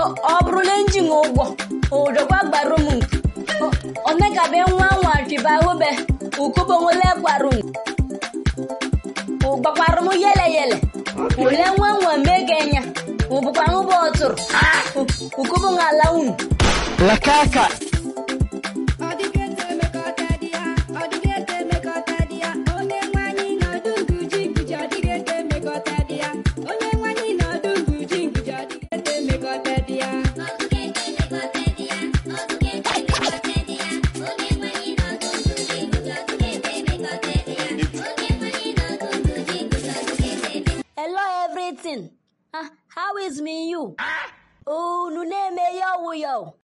ọ bụrụla njin ụgbọ ụdọkwa gbarụ m onekabe nwa nwa chibahube ukubonwele gbarụ ụgbakwarụ m yele yele ule nwa nwa megenya ụbụkwa ṅụbụ ọtụrụ ukubu ala unu lakaka Ọ dịghị ete emekọta dị ya, ọ dịghị ete emekọta dị ya, onye nwanyị nọdụ nguji nguji ọ dịghị ete emekọta dị ya, onye nwanyị nọdụ nguji nguji ọ dịghị ete emekọta dị ya. hello everything Ah, how is me you unu na-eme ya ọwụ ya o?